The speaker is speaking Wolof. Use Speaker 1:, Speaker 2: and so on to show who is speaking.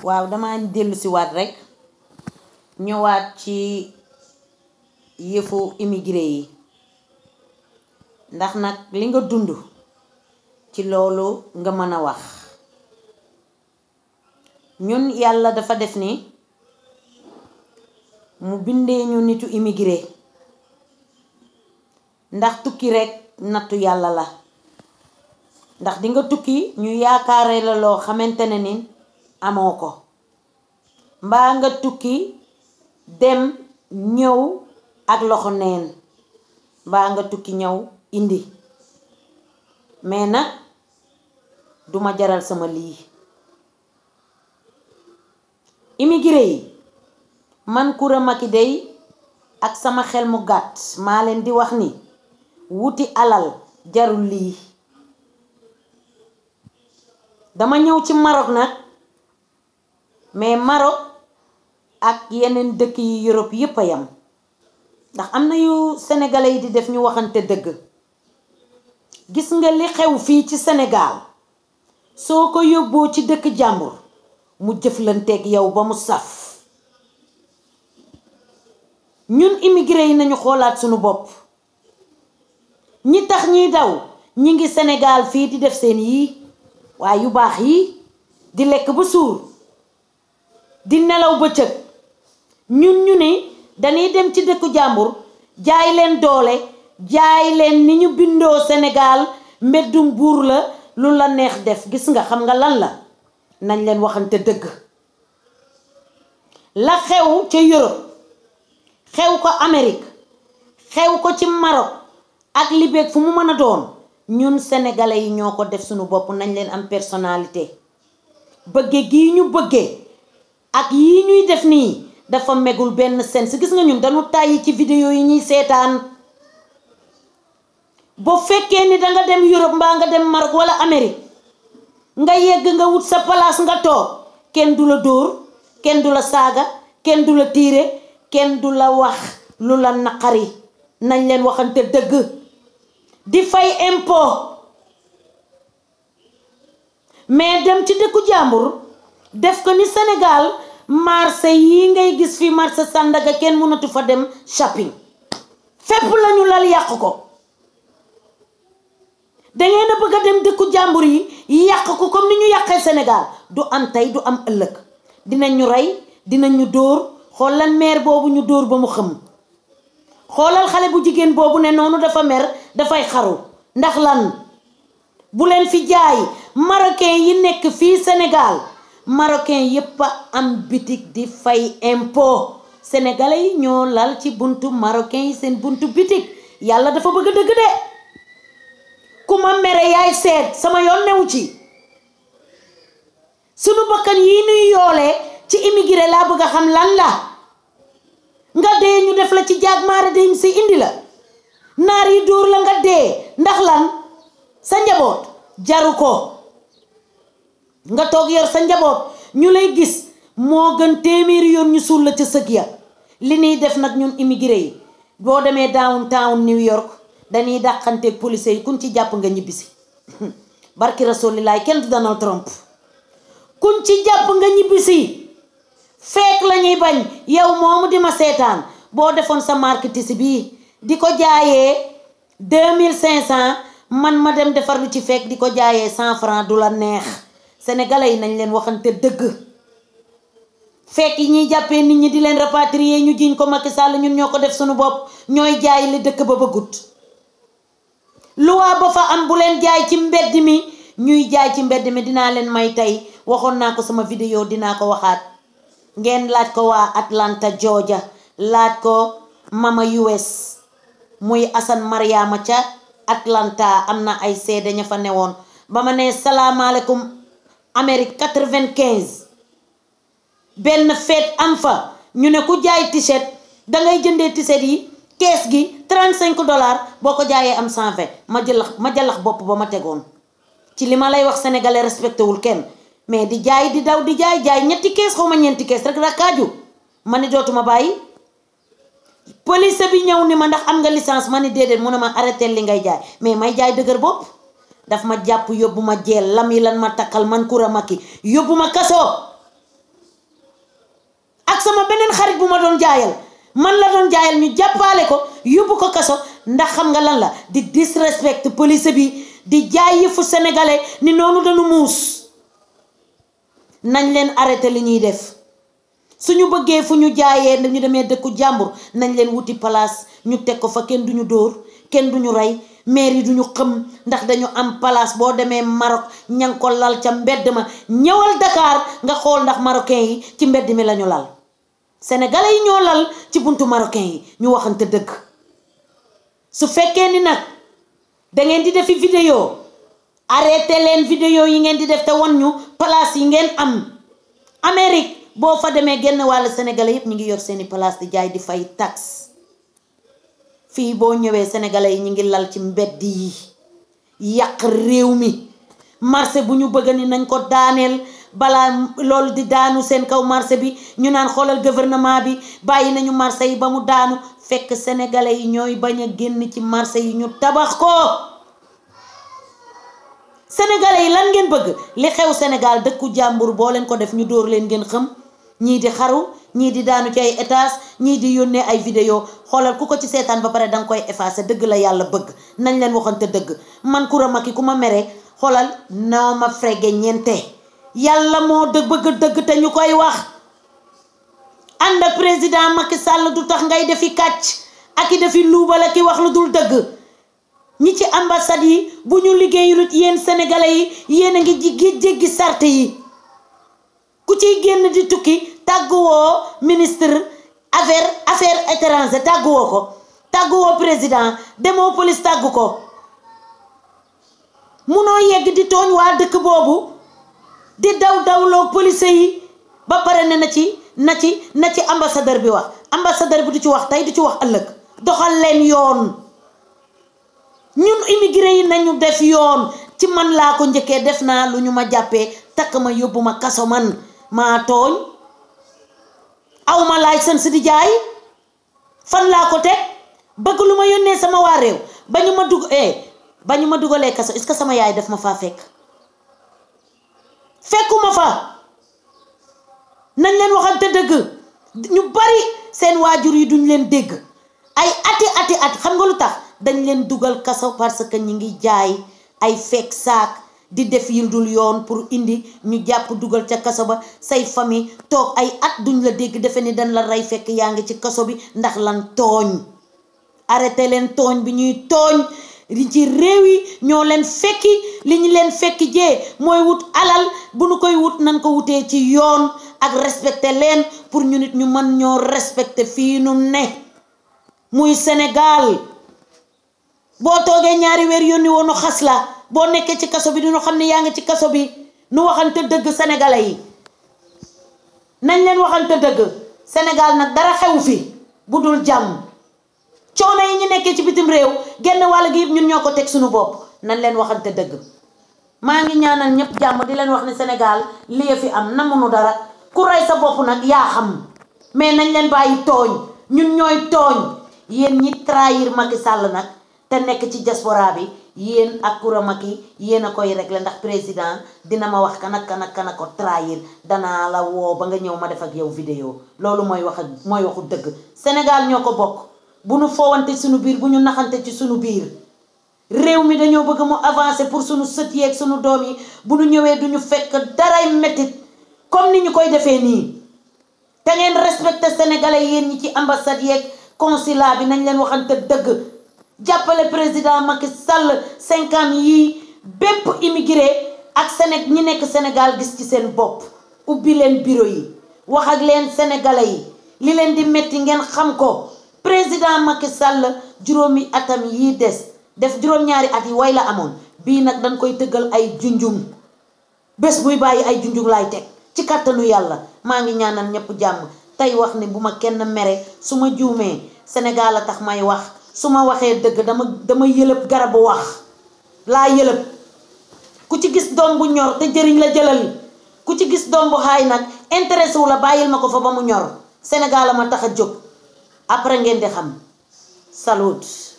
Speaker 1: waaw dama dellu si waat rekk ñëwaat ci yëfu immigré yi ndax nag li nga dund ci loolu nga mën a wax ñun yàlla dafa def ni mu bindee ñu nitu immigré ndax tukki rekk nattu yàlla la ndax dinga tukki ñu yaakaare la loo xamante ne ni amoo ko mbaa nga tukki dem ñëw ak loxo neen mbaa nga tukki ñëw indi mais nag duma jaral sama lii immigré yi man Coura Macky dey ak sama xel mu gàtt maa leen di wax ni wuti alal jarul lii dama ñëw ci Maroc nag mais Maroc ak yeneen dëkk yi Europe yépp a yam ndax am na yu sénégalais yi di def ñu waxante dëgg gis nga li xew fii ci Sénégal soo ko yóbboo ci dëkk jàmbur mu jëflanteeg yow ba mu saf ñun immigré yi nañu xoolaat sunu bopp ñi tax ñiy daw ñi ngi Sénégal fii di def seen yii waaye yu baax yi di lekk ba suur di nelaw bëccëg ñun ñu ni dañuy dem ci dëkku jàmbur jaay leen doole jaay leen ni ñu bindoo Sénégal mbeddum buur la lu la neex def gis nga xam nga lan la nañ leen waxante dëgg la xew ca Europe xew ko Amérique xew ko ci Maroc ak Libye fu mu mën a doon ñun sénégalais yi ñoo ko def suñu bopp nañ leen am personnalité bëgge gii ñu bëggee ak yii ñuy def nii dafa megul benn sens gis nga ñun dañu tàyyi ci vidéo yi ñuy seetaan boo fekkee ni danga dem Europe mbaa nga dem Maroc wala Amérique nga yegg nga wut sa place nga toog kenn du la dóor kenn du la saaga kenn du la tiire kenn du la wax lu la naqari nañ leen waxante dëgg di fay impôt mais dem ci dëkku jàmbur def ko ni Sénégal marché yi ngay gis fi marché Sandaga kenn mënatu fa dem shopping fépp lañu lal yàq ko dangeen a bëgg a dem dëkku jàmbur yi yàq ko comme ni ñu yàqee Sénégal du am tey du am ëllëg dinañ ñu rey dinañ ñu dóor xoolal meer boobu ñu dóor ba mu xëm xoolal xale bu jigéen boobu ne noonu dafa mer dafay xaru ndax lan bu leen fi jaay marocain yi nekk fii Sénégal marocain yépp a am bitig di fay impôt sénégalais yi ñoo lal ci buntu marocain yi seen buntu bitig yàlla dafa bëgg dëgg de ku ma mere yaay seet sama yoon newu ci sunu bakkan yi nuy yoolee ci immigré laa bëgg a xam lan la nga dee ñu def la ci jaag maara dem si indi la naar yi dóor la nga dee ndax lan sa njaboot jaru ko nga toog yor sa njaboot ñu lay gis moo gën téeméeri yoon ñu suul la ca sëg ya li ñuy def nag ñun immigré yi boo demee downtown New York dañuy dàqanteeg police yi kuñ ci jàpp nga ñibbisi barki rasulilaay kenn du Donald Trump kuñ ci jàpp nga ñibbisi fekk lañuy bañ yow moomu di ma seetaan boo defoon sa marketing bii di ko jaayee deux mille cinq cent man ma dem defar lu ci fekk di ko jaayee cent franc du la neex sénégalais yi nañ leen waxante dëgg fekk yi ñuy jàppee nit ñi di leen rapatrier ñu jiñ ko Macky Sall ñun ñoo ko def suñu bopp ñooy jaay li dëkk ba bëggut luwaa ba fa am bu leen jaay ci mbedd mi ñuy jaay ci mbedd mi dinaa leen may tey waxoon naa ko sama vidéo dinaa ko waxaat ngeen laaj ko waa Atlanta Georgia laaj ko mama US muy Assane Mariama ca Atlanta am na ay seede ña fa newoon ba ma ne salaamaaleykum Amérique quatre-vingt-quinze benn feet am fa ñu ne ku jaay t-shirt dangay jëndee t-shirt yi kees gi trente cinq dollars boo ko jaayee am cent vingt ma jëlax ma jëlax bopp ba ma tegoon ci li ma lay wax sénégalais respecté wul kenn mais di jaay di daw di jaay jaay ñetti kees xaw ma ñeenti kees rek rakkaaju ma ni dootuma bàyyi police bi ñëw ni ma ndax am nga licence ma ni déedéet mu ne ma arrêté li ngay jaay mais may jaay dëgër bopp daf ma jàpp yóbbu ma jeel lam yi lan ma takkal man Coura Macky yóbbu ma kaso ak sama beneen xarit bu ma doon jaayal man la doon jaayal ñu jàppaale ko yóbbu ko kaso ndax xam nga lan la di disrespect police bi di jaay yëfu sénégalais ni noonu dañu muus nañ leen arrêté li ñuy def suñu bëggee fu ñu jaayee ñu demee dëkku jàmbur nañ leen wuti place ñu teg ko fa kenn duñu dóor kenn duñu rey maire yi duñu xëm ndax dañu am place boo demee Maroc ña ngi ko lal ca mbedd ma ñëwal Dakar nga xool ndax marocain yi ci mbedd mi lañu lal sénégalais yi ñoo lal ci buntu marocain yi ñu waxante dëgg su fekkee ni nag da ngeen di defi vidéo arrêté leen vidéo yi ngeen di def te wan ñu place yi ngeen am Amérique boo fa demee genn wàll sénégalais yëpp ñu ngi yor seeni place di jaay di fay taxe fii boo ñëwee sénégalais yi ñu ngi lal ci mbedd yi yàq réew mi marché bu ñu bëgg ni nañ ko daaneel balaa loolu di daanu seen kaw marché bi ñu naan xoolal gouvernement bi bàyyi nañu marché yi ba mu daanu fekk sénégalais yi ñooy bañ a génn ci marché yi ñu tabax ko sénégalais yi lan ngeen bëgg li xew Sénégal dëkku jàmbur boo leen ko def ñu dóor leen ngeen xam ñii di xaru ñii di daanu ci ay étage ñii di yónnee ay vidéo xoolal ku ko ci seetaan ba pare danga koy effacer dëgg la yàlla bëgg nañ leen waxante dëgg man Coura Macky ku ma mere xoolal noo ma frege ñeente yàlla moo dëgg bëgg dëgg te ñu koy wax ànd ak président Macky Sall du tax ngay defi kàcc ak i defi luubal ak i wax lu dul dëgg ñi ci ambassade yi bu ñu liggéeyulut yéen sénégalais yi yéen a ngi jiggi jéggi sart yi ku ciy génn di tukki tàgguwoo ministre affaire affaire étranger tàgguwoo ko tàgguwoo président demoo police tàggu ko munoo yegg di tooñ waa dëkk boobu di daw dawloo police yi ba pare ne na ci na ci na ci ambassadeur bi wax ambassadeur bi du ci wax tey du ci wax ëllëg doxal leen yoon ñun immigré yi nañu def yoon ci man laa ko njëkkee def naa lu ñu ma jàppee takk ma yóbbu ma kaso man maa tooñ aw ma laaj seen si di jaay fan laa ko teg bëgg lu ma yónnee sama waa réew ba ñu ma dugg eh ba ñu ma dugalee kaso est-ce que sama yaay def ma faa fekk fekkuma fa nañ leen waxante dëgg ñu bari seen waajur yi duñ leen dégg ay ati ati at xam nga lu tax dañ leen dugal kaso parce que ñi ngi jaay ay fekk saak di def yil dul yoon pour indi ñu jàpp dugal ca kaso ba say famille toog ay at duñ la dégg defe ni dañ la rey fekk yaa ngi ci kaso bi ndax lan tooñ arrêté leen tooñ bi ñuy tooñ li ci réew yi ñoo leen fekki li ñu leen fekki jee mooy wut alal bu nu koy wut nan ko wutee ci yoon ak respecté leen pour ñu nit ñu mën ñoo respecté fii nu ne muy Sénégal boo toogee ñaari weer yónni woonu xas la boo nekkee ci kaso bi duñu xam ne yaa ngi ci kaso bi nu waxante dëgg sénégalais yi nañ leen waxante dëgg Sénégal nag dara xew fi bu dul jàmm coono yi ñu nekkee ci bitim réew genn wàll gi yëpp ñun ñoo ko teg suñu bopp nañ leen waxante dëgg maa ngi ñaanal ñëpp jàmm di leen wax ne Sénégal lii fi am namunu dara ku rey sa bopp nag yaa xam mais nañ leen bàyyi tooñ ñun ñooy tooñ yéen ñi trahir Macky Sall nag te nekk ci diaspora bi yéen ak Coura Macky yéen a koy régler ndax président dina ma wax kan ak kan ak kan a ko trahir danaa la woo ba nga ñëw ma def ak yow vidéo loolu mooy wax ak mooy waxu dëgg Sénégal ñoo ko bokk bu nu foowante suñu biir bu ñu naxante ci suñu biir réew mi dañoo bëgg mu avancer pour suñu sët yeeg suñu doom yi bu ñu ñëwee duñu fekk daray métit comme ni ñu koy defee nii te ngeen respecté sénégalais yéen ñi ci ambassade yeeg consulat bi nañ leen waxante dëgg jàppale président Macky Sall cinq ans yii bépp immigré ak Séné ñi nekk Sénégal gis ci seen bopp ubbi leen bureau yi wax ak leen sénégalais yi li leen di metti ngeen xam ko président Macky Sall juróomi atam yii des def juróom-ñaari at yi way la amoon bii nag dañ koy tëggal ay junjung bés buy bàyyi ay junjung laay teg ci kàttanu yàlla maa ngi ñaanal ñëpp jàmm tey wax ni bu ma kenn mere su ma juumee Sénégal a tax may wax su ma waxee dëgg dama dama yëlëb garabu wax laa yëlëb ku ci gis doom bu ñor te jëriñ la jëlal ku ci gis doom bu xaay nag intéressé wu la bàyyil ma ko fa ba mu ñor Sénégal a ma tax a jóg après ngeen di xam salut